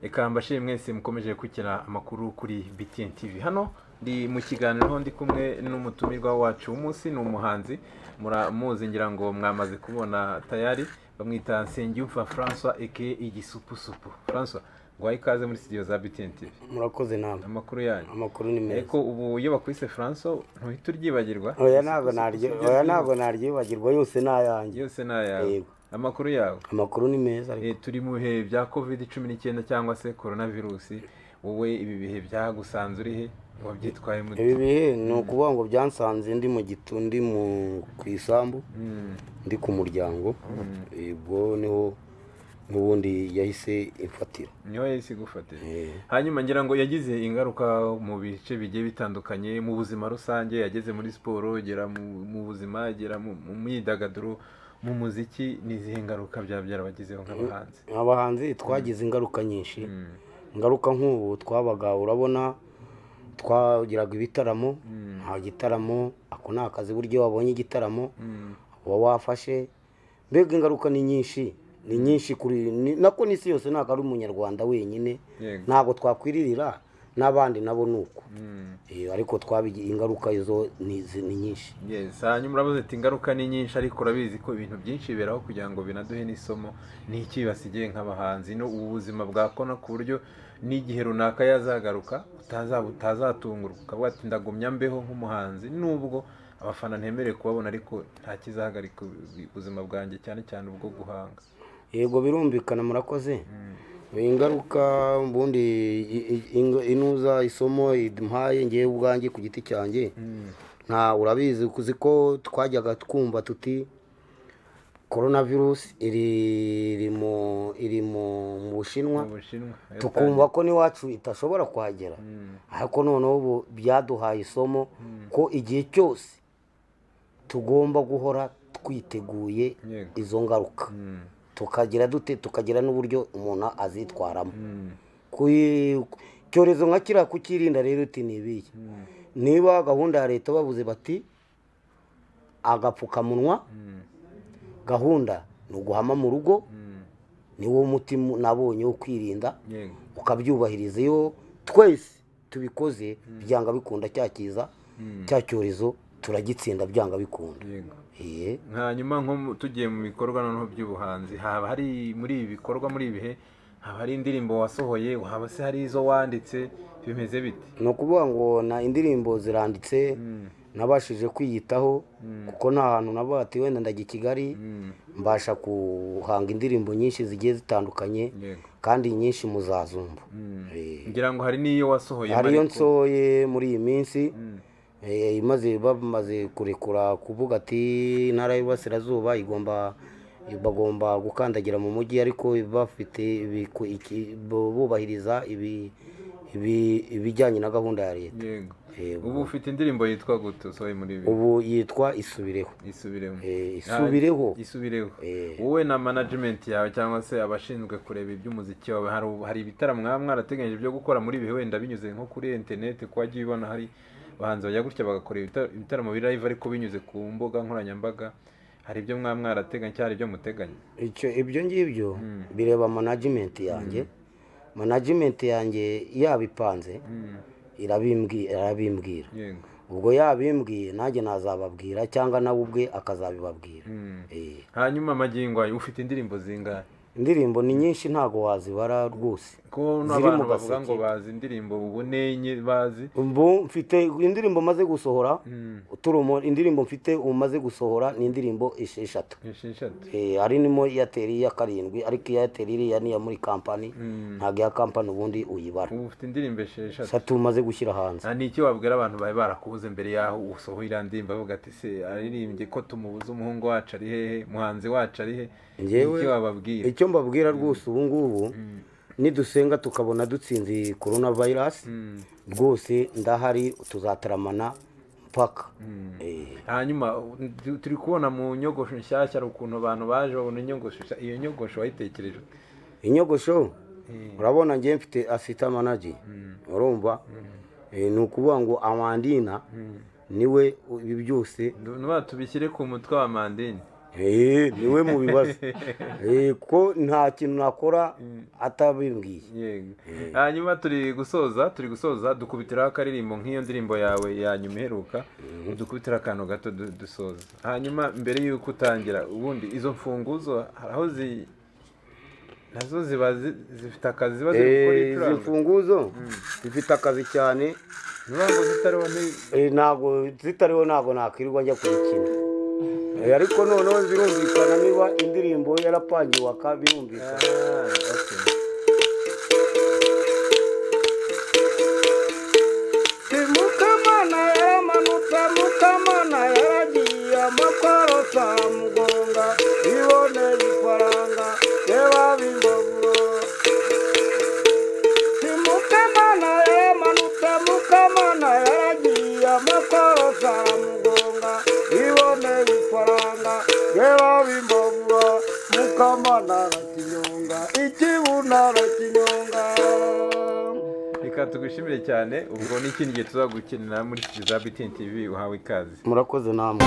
reka mbashire mwese mukomeje gukurikira amakuru kuri BTN TV hano ndi mu kiganiro aho ndi kumwe n'umutumirwa wacu w'umunsi ni umuhanzi muramuzi ngira ngo mwamaze kubona tayari bamwita Nsengiyumva François eke igisupusupu François guhaye ikaze muri studio za BTN TV murakoze namwe amakuru yanyu amakuru ni meza ariko ubu iyo bakwise François ntuhita uryibagirwa oya ntabwo naryo Igisupusupu oya byo ntabwo naryibagirwa yose ni ayanjye yose ni ayawe Yego. amakuru yawe amakuru ni meza ariko Eh, turi mu bihe bya covid cumi n'icyenda cyangwa se corona virusi wowe ibi bihe byagusanze uri he wabyitwayemo ute? ibi bihe ni ukuvuga ngo byansanze ndi mu gitu ndi mu ku isambu Mm, ndi ku muryango ubwo niho n'ubundi yahise imfatira niho yahise igufatira Eh, hanyuma ngira ngo yagize ingaruka mu bice bigiye bitandukanye mu buzima rusange yageze muri siporo agera mu, mu buzima agera mu, mu myidagaduro mu muziki n'izihe ngaruka byaba byarabagezeho nk'abahanzi abahanzi twagize ingaruka nyinshi Mm, ingaruka nk'ubu twabaga urabona twagiraga ibitaramo Mm. nta gitaramo ako ni akazi buryo wabonye igitaramo mm, uba wafashe mbega ingaruka ni nyinshi ni nyinshi kuri ni- nako n'isi yose ntabwo ari umunyarwanda wenyine yego ntabwo twakwirira n'abandi nabo ni uko Mm. Eh, ariko twabigiye ingaruka izo ni zi- ni nyinshi Yes, hanyuma urabaze ati ingaruka ni nyinshi ariko urabizi ko ibintu byinshi biberaho kugira ngo binaduhe n'isomo ni iki basigaye nk'abahanzi no ubu buzima bwa kona ku buryo n'igihe runaka yazagaruka utazaba utazatungurwa ukavuga ati ndagumya mbeho nk'umuhanzi nubwo abafana ntemerewe kubabona ariko nta kizahagarika ubu- ubuzima bwanjye cyane cyane ubwo guhanga yego birumvikana murakoze ingaruka ubundi i- i- ing- inuza isomo iduhaye ngewe ubwanjye ku giti cyanjye nta urabizi uzi ko twajyaga twumva tuti korona virusi iri iri mu iri mu- mu bushinwa mu bushinwa tukumva ko n'iwacu itashobora kuhagera Mm, ariko noneho ubu byaduhaye isomo ko igihe cyose tugomba guhora twiteguye Yego. izo ngaruka mm, tukagira dute tukagira n'uburyo umuntu azitwaramo mm, Kui- icyorezo nka kiriya kukirinda rero uti ni ibihe mm, niba gahunda ya leta bavuze bati agapfukamunwa mm, gahunda ni uguhama mu rugo mm, niwo muti mu- nabonye wo kwirinda yego ukabyubahiriza iyo twese tubikoze byanga bikunda cya kiza Mm. cya cyorezo turagitsinda byanga bikunda yego Eh, hanyuma nko mu- tugiye mu bikorwa noneho by'ubuhanzi haba hari muri ibi bikorwa muri ibi bihe haba hari indirimbo wasohoye haba se hari izo wanditse bimeze bite ni ukuvuga ngo na indirimbo ziranditse Mm, nabashije kwiyitaho Mm. kuko nta hantu navuga ati wenda ndajya i kigali mm, mbasha guhanga indirimbo nyinshi zigiye zitandukanye yego kandi nyinshi muzazumva Mm. Eh, ngira ngo hari n'iyo wasohoye hariyo ariko- nsoye muri iyi minsi Mm, Eh, imaze bamaze kurekura kuvuga ati intara y'uburasirazuba igomba bagomba gukandagira mu mujyi ariko bafite ibiku- iki- bu- bubahiriza ibi- ibi- ibijyanye na gahunda ya leta yego Eh, ubu ufite indirimbo yitwa gute usohoye muri ibi ubu yitwa isubireho isubireho Eh, isubireho Ah, isubireho Eh. wowe na management yawe cyangwa se abashinzwe kureba iby'umuziki wawe hari ubu- hari ibitaramo mwaba mwarateganyije byo gukora muri ibihe wenda binyuze nko kuri internet ko wagiye ubona hari abahanzi bajya gutya bagakora ibita- ibitaramo biri live ariko binyuze ku mbuga nkoranyambaga hari ibyo mwaba mwarateganya cyangwa hari ibyo muteganya icyo ibyo ngibyo bireba management yanjye management yanjye yabipanze Mm, irabimbwi- irabimbwira yego ubwo yabimbwiye nanjye nazababwira cyangwa nawe ubwe akazabibabwira Mm. Eh. hanyuma magingo ayo ufite indirimbo zingahe indirimbo ni nyinshi ntabwo wazibara rwose ko Ziri mu n'abantu bavuga gaseke. ngo bazi indirimbo ubu nenye bazi ubu mfite indirimbo maze gusohora turumo indirimbo mfite umaze gusohora ni indirimbo esheshatu esheshatu Eh, hari nimo airtel iya karindwi ariko iya airtel iriya ni iya muri kampani ntabwo iya kampani ubundi uyibara ubu ufite indirimbo esheshatu satu umaze gushyira hanze Nta n'icyo wabwira abantu bari barakubuze mbere yaho usohoye ndirimbo bavuga ati se aririmbye ko tumubuze umuhungu wacu ari hehe muhanzi wacu ari he Njyewe- icyo wababwira icyo mbabwira rwose ubu ngubu nidusenga tukabona dutsinze korona vayirasi Mm. rwose ndahari tuzataramana mpaka Eh. hanyuma tu- turi kubona mu nyogosho nshyashya hari ukuntu abantu baje babona inyogosho nshya- iyo nyogosho wayitekereje ute? inyogosho urabona njye mfite asita manaji urumva Eh, ni ukuvuga ngo amandina niwe ibi byose Ndu- nuba tubishyire ku mutwe wa mandini niwe mubibaza kuko nta kintu nakora atabimbwiye yego hanyuma turi gusoza turi gusoza dukubitiraho akaririmbo nk'iyo ndirimbo yawe ya nyuma iheruka dukubitiraho akantu gato du- dusoza hanyuma mbere y'uko utangira ubundi izo mfunguzo hari aho zi nazo ziba zi- zifite akazi ziba ziri gukora Eh, izi icuranga mfunguzo zifite akazi cyane niba ngo zitariho ni- Eh, ntabwo zitariho ntabwo nakwirirwa njya kuyikina Eh, ariko noneho birumvikana niba indirimbo yarapangiwe aka birumvikana Ah, okay. Si Mukamana yaramanutse Mukamana yaragiye amakorota mugonga iboneye ifaranga reba bimbogo Si Mukamana yaramanutse Mukamana yaragiye amakorota mugonga iboneye ifaranga reba bimbogo Mukamana arakinyonga ikibuna arakinyonga reka tugushimire cyane ubwo ni ikindi gihe tuzagukenera muri Kizaba TV uhawe ikaze murakoze namwe